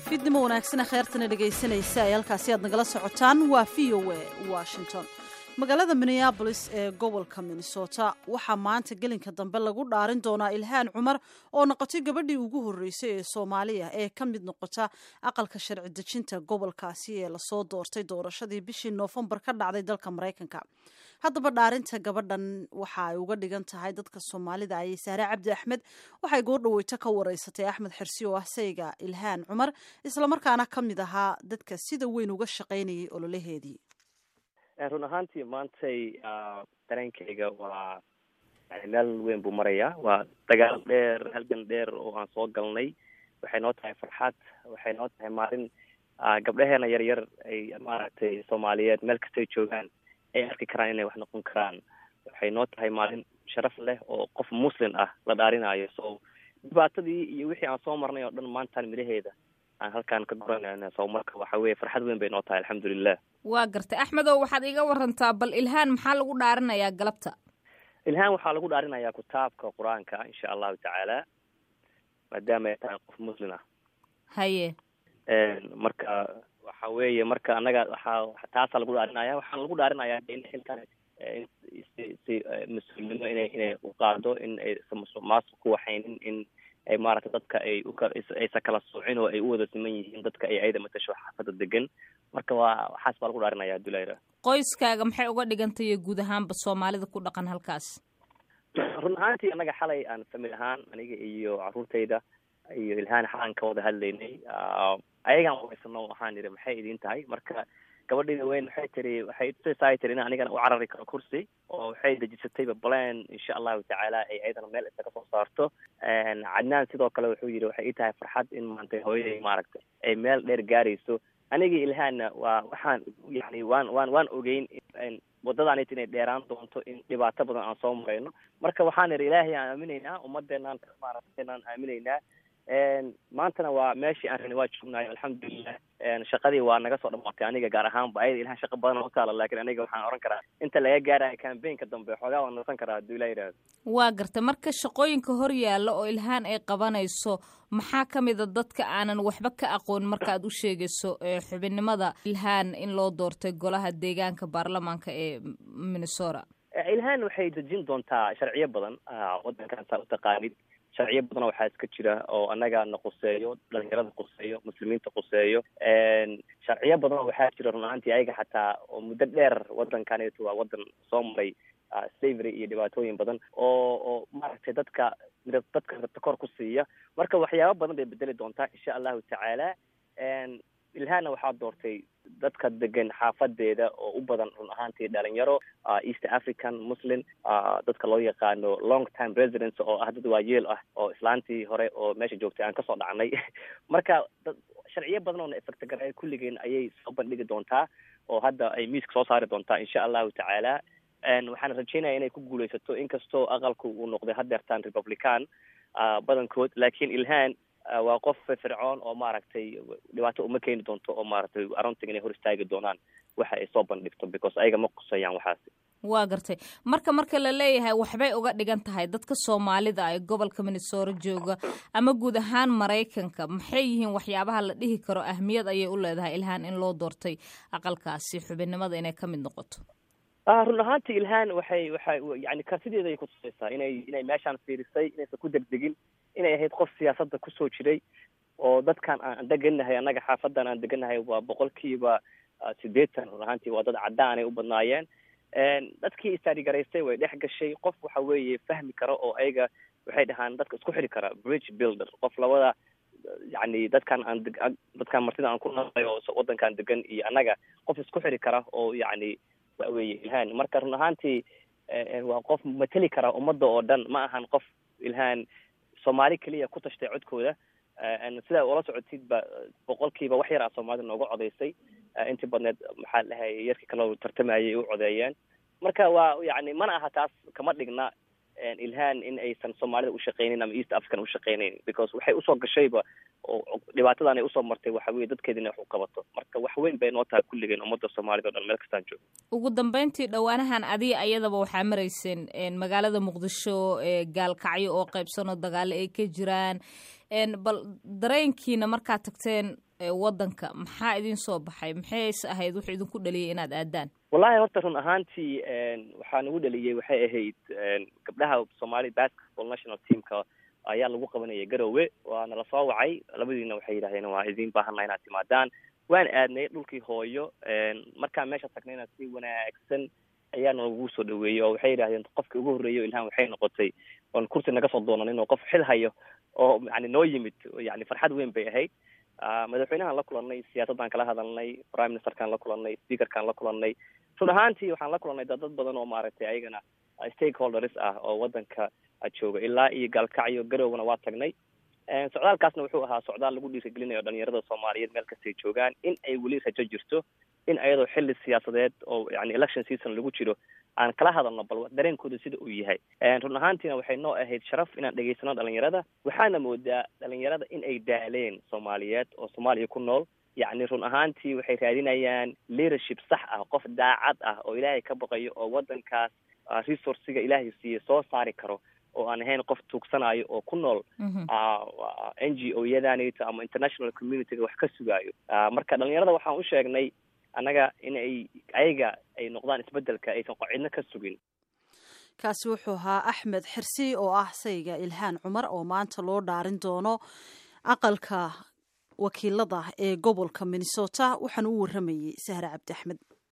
fidnimo wanaagsana kheyrtana dhegaysanaysa ay halkaasi aad nagala socotaan waa v o a washington magaalada minneabolis ee gobolka minnesota waxaa maanta gelinka dambe lagu dhaarin doonaa ilhaan cumar oo noqotay gabadhii ugu horreysay ee soomaaliya ee ka mid noqota aqalka sharci dejinta gobolkaasi ee lasoo doortay doorashadii bishii noofembar ka dhacday dalka maraykanka haddaba dhaarinta gabadhan waxa ay uga dhigan tahay dadka soomaalida ayay saare cabdi axmed waxay goo dhaweyto ka wareysatay axmed xirsi oo ah sayga ilhaan cumar islamarkaana ka mid ahaa dadka sida weyn uga shaqaynayay ololaheedii run ahaantii maantay dareenkayga waa yani meel weyn buu marayaa waa dagaal dheer halgan dheer oo aan soo galnay waxay noo tahay farxad waxay noo tahay maalin gabdhaheena yar yar ay maaragtay soomaaliyeed meel kastay joogaan ay arki karaan inay wax noqon karaan waxay noo tahay maalin sharaf leh oo qof muslim ah la dhaarinayo so dhibaatadii iyo wixii aan soo marnay oo dhan maantaan midhaheeda aan halkaan ka goranayna so marka waxa weye farxad weyn bay noo tahay alxamdulilah waa gartay axmedow waxaad iga warantaa bal ilhaan maxaa lagu dhaarinayaa galabta ilhaan waxaa lagu dhaarinayaa kitaabka qur-aanka insha allahu tacaala maadaama ay tahay qof muslim ah haye marka waxa weeye marka annaga waxaa taasaa lagu dhaarinaya waxaana lagu dhaarinayaa in xilkan si si mas-uulnimo inay inay uqaado in aysan maasuq ku waxaynin in ay maaragtay dadka ay uaysan kala soocin oo ay u wada siman yihiin dadka ay ayada matasho xaafada degan marka waa waxaas baa lagu dhaarinaya dulayra qoyskaaga maxay uga dhigantay guud ahaanba soomaalida ku dhaqan halkaas run ahaantii annaga xalay aan famil ahaan aniga iyo caruurtayda iyo ilhaan xalaan ka wada hadlaynay ayagaan wareysano waxaan idhi maxay idin tahay marka gabadhayda weyn waxay tiri waxay tusaysaa tiri in anigana u carari karo kursi oo waxay dejisatayba plan insha allahu tacaala ay ayadana meel isa kasoo saarto cadnaan sidoo kale wuxuu yidhi waxay ii tahay farxad in maantay hooyaday maaragtay ay meel dheer gaarayso anigii ilhaanna waa waxaan yani waan waan waan ogeyn wadadaanit inay dheeraan doonto in dhibaato badan aan soo marayno marka waxaan idhi ilaahay aan aaminaynaa ummadeenaan maaragtaynaan aaminaynaa maantana waa meeshii aan rabnay waa joognayo alxamdulilah shaqadii waa naga soo dhamaatay aniga gaar ahaanba ayada ilahan shaqa badan oo taala laakiin aniga waxaan oran karaa inta laga gaarayo cambaynka dambe xoogaa waan nasan karaa hadduu ilaa yidhahdo waa garta marka shaqooyinka hor yaalla oo ilhaan ay qabanayso maxaa ka mid a dadka aanan waxba ka aqoon marka aad u sheegayso xubinnimada ilhaan in loo doortay golaha deegaanka baarlamaanka ee minnesota ilhaan waxay dejin doontaa sharciyo badan wadankan saa utaqaanid sharciyo badana waxaa iska jira oo annaga na quseeyo dhalinyarada quseeyo muslimiinta quseeyo sharciyo badan waxaa jira run ahaantii ayaga xataa oo muddo dheer wadankaneeto waa wadan soo maray slavery iyo dhibaatooyin badan oo oo maaragtay dadka dadka rabta kor ku siiya marka waxyaaba badan bay bedeli doontaa insha allahu tacaala ilhaana waxaa doortay dadka degan xaafadeeda oo u badan run ahaantii dhalinyaro east african muslim dadka loo yaqaano long time residence oo ah dad waayeel ah oo islaantii hore oo meesha joogtay aan kasoo dhacnay marka sharciyo badan oo na efectagareeya kulligeen ayay soo bandhigi doontaa oo hadda ay miiska soo saari doontaa insha allahu tacaala waxaan rajeynaya inay ku guuleysato inkastoo aqalku uu noqday hadeertaan republican badankood laakiin ilhaan waa qof fircoon oo maaragtay dhibaato uma keeni doonto oo maaragtay aruntig inay hor istaagi doonaan waxa ay soo bandhigto because ayaga ma qusayaan waxaasi waa gartay marka marka la leeyahay waxbay uga dhigan tahay dadka soomaalida ee gobolka minnesota jooga ama guud ahaan maraykanka maxay yihiin waxyaabaha la dhihi karo ahmiyad ayay u leedahay ilhaan in loo doortay aqalkaasi xubinnimada inay ka mid noqoto run ahaantii ilhaan waxay waxay yani kartideeda ay kutusaysaa inay inay meeshaan fiirisay inaysan ku degdegin inay ahayd qof siyaasadda kusoo jiray oo dadkan aan degannahay annaga xaafadan aan degannahay waa boqolkiiba siddeetan run ahaantii waa dad caddaanay u badnaayeen dadkii istaarigaraystay way dhex gashay qof waxa weeye fahmi kara oo ayaga waxay dhahaan dadka isku xidhi kara bridge builder qof labada yani dadkan aan dadkan martida aan ku nahay oo wadankan degan iyo annaga qof isku xidhi kara oo yani waweye ilhaan marka run ahaantii waa qof mateli kara ummadda oo dhan ma ahan qof ilhaan soomaali keliya ku tashtay codkooda sidaa ula socotidba boqolkiiba wax yar a soomaalida nooga codaysay intii badneed maxaa dhahay yarkii kaloo tartamayay u codeeyeen marka waa yani mana aha taas kama dhigna ilhaan in aysan soomaalida ushaqeynin ama east african ushaqeyneyn because waxay usoo gashayba oo dhibaatadan ay usoo martay waxa weye dadkeeda inay wax u qabato marka wax weyn bay noo tahay kulligeen ummadda soomaalida o dhan meel kastaan joogo ugu dambeyntii dhowaanahan adiga ayadaba waxaa marayseen magaalada muqdisho gaalkacyo oo qaybsanoo dagaalo ay ka jiraan bal dareenkiina markaad tagteen wadanka maxaa idin soo baxay maxayse ahayd wuxuu idinku dhaliyay inaad aadaan wallahi horta run ahaantii waxaa nagu dhaliyey waxay ahayd gabdhaha somali basketball national teamka ayaa lagu qabanayay garowe waana lasoo wacay labadiina waxay yidhahdeen waa idin baahanaa inaad timaadaan waan aadnay dhulkii hooyo markaan meesha tagnayna si wanaagsan ayaana lagu soo dhaweeyey oo waxay yidhahdeen qofkii ugu horreeyo ilhaan waxay noqotay oon kursi naga soo doonanin oo qof xil hayo oo yani noo yimid yani farxad weyn bay ahayd madaxweynahaan la kulannay siyaasaddaan kala hadalnay prime ministerkaan la kulannay speakerkaan la kulannay run ahaantii waxaan la kulannay dad dad badan oo maaragtay ayagana stakeholders ah oo waddanka jooga ilaa iyo gaalkacyo garowgana waa tagnay socdaalkaasna wuxuu ahaa socdaal lagu dhiirigelinayo dhalinyarada soomaaliyeed meel kastay joogaan in ay weli rajo jirto in ayadoo xilli siyaasadeed oo yani election season lagu jiro aan kala hadalno bal dareenkooda sida uu yahay run ahaantiina waxay noo ahayd sharaf inaan dhegaysano dhalinyarada waxaana moodaa dhalinyarada in ay daaleen soomaaliyeed oo soomaaliya ku nool yacni run ahaantii waxay raadinayaan leadership sax ah qof daacad ah oo ilaahay ka baqayo oo waddankaas resourciga ilaahay siiye soo saari karo oo aan ahayn qof tuugsanayo oo ku nool n g o yadanito ama international communityga wax ka sugaayo marka dhalinyarada waxaan u sheegnay annaga in ay ayaga ay noqdaan isbeddelka aysan cidno ka sugin kaasi wuxuu ahaa axmed xirsi oo ah sayga ilhaan cumar oo maanta loo dhaarin doono aqalka wakiilada ee gobolka minnesota waxaana u warramayey sahre cabdi axmed